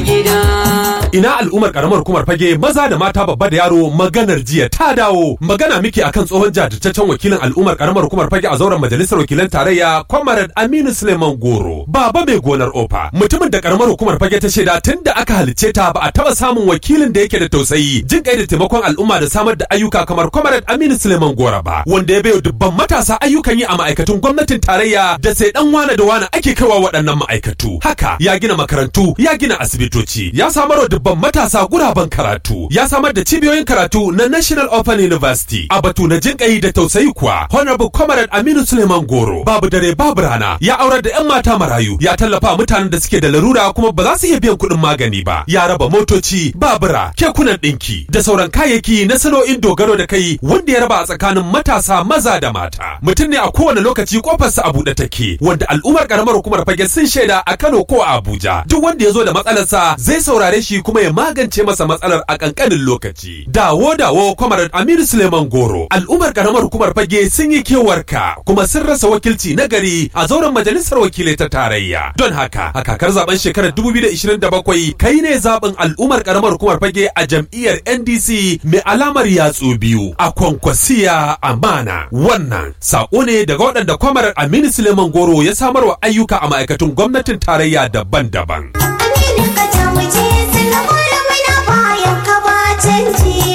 gida. Ina al'ummar karamar hukumar fage maza da mata babba da yaro maganar jiya ta dawo magana miki akan tsohon jajirtaccen wakilin al'ummar karamar hukumar fage a zauren majalisar wakilan tarayya Comrade Aminu Suleiman Goro baba mai gonar ofa mutumin da karamar hukumar fage ta shaida tun da aka halicce ta ba a taba samun wakilin da yake da tausayi jin kai da taimakon al'umma da samar da ayyuka kamar Comrade Aminu Suleiman Goro ba wanda ya bayo dubban matasa ayyukan yi a ma'aikatun gwamnatin tarayya da sai dan wane da wane ake kaiwa waɗannan ma'aikatu haka ya gina makarantu ya gina asibitoci ya samar wa dubban matasa guraben karatu ya samar da cibiyoyin karatu na National Open University a batu na jinƙai da tausayi kuwa Honorable Comrade Aminu Suleiman Goro babu dare babu rana ya aurar da 'yan mata marayu ya tallafa mutanen da suke da larura kuma ba za su iya biyan kuɗin magani ba ya raba motoci babura kekunan ɗinki da sauran kayayyaki na sana'o'in dogaro da kai wanda ya raba a tsakanin matasa maza da mata mutum ne a kowane lokaci kofarsa a buɗe take wanda al'ummar karamar hukumar fage sun shaida a Kano ko a Abuja duk wanda ya zo da matsalarsa zai saurare shi kuma ya magance masa matsalar a kankanin lokaci. Dawo dawo kwamarar Aminu Suleiman Goro, al'ummar karamar hukumar fage sun yi kewarka kuma sun rasa wakilci na gari a zauren majalisar wakilai ta tarayya. Don haka, a kakar zaben shekarar 2027 kai ne zaben al'ummar karamar hukumar fage a jam'iyyar NDC mai alamar yatsu biyu a kwankwasiya amana. Wannan sako ne daga waɗanda kwamarar Aminu Suleiman Goro ya samarwa ayyuka a ma'aikatun gwamnatin tarayya daban-daban. Aminu ka tamuce sun gora mana bayan ka ba canji.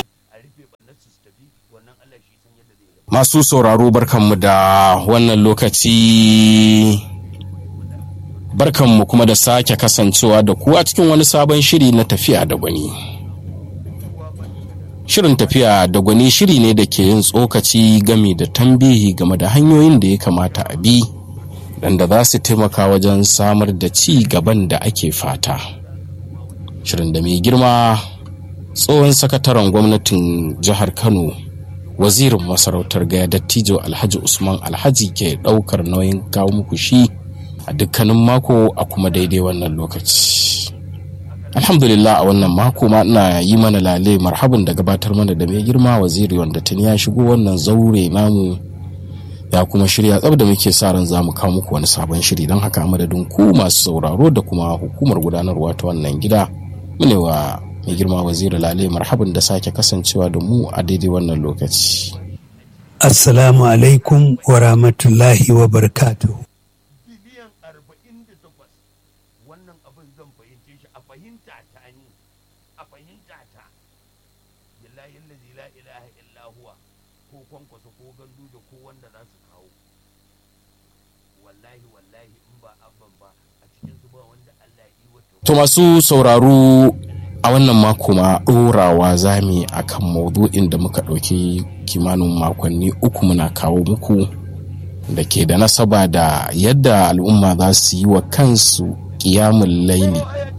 Masu sauraro barkanmu da wannan lokaci barkanmu kuma da sake kasancewa da ku a cikin wani sabon shiri na tafiya da gwani. Shirin tafiya da gwani shiri ne da ke yin tsokaci game da tambihi game da hanyoyin da ya kamata a bi da za su taimaka wajen samar da ci gaban da ake fata. Shirin da mai girma tsohon sakataren gwamnatin jihar Kano wazirin masarautar gaya dattijo alhaji usman alhaji ke daukar nauyin kawo muku shi a dukkanin mako a kuma daidai wannan lokaci alhamdulillah a wannan mako ma ina yi mana lale marhaban da gabatar mana da mai girma waziri wanda tuni ya shigo wannan zaure namu ya kuma shirya tsab da muke sa ran za mu kawo muku wani sabon shiri don haka a madadin ku masu sauraro da kuma hukumar gudanarwa ta wannan gida mune wa mai girma waziri lale marhaban da sake kasancewa da mu a daidai wannan lokaci Assalamu alaikum wa rahmatullahi wa barakatuhu. biliyan arba'in da takwas wannan abin zan fahimce shi a fahimta ta ni a fahimta ta billahi allazi la ilaha illa huwa ko kwankwasa ko gandu da ko wanda za su kawo wallahi wallahi in ba abban ba a cikin su ba wanda Allah ya yi wata To masu sauraro a wannan mako ma ɗorawa zami a kan maudu'in da muka ɗauki kimanin makonni uku muna kawo muku da ke da nasaba da yadda al'umma za su yi wa kansu ƙiyamun laili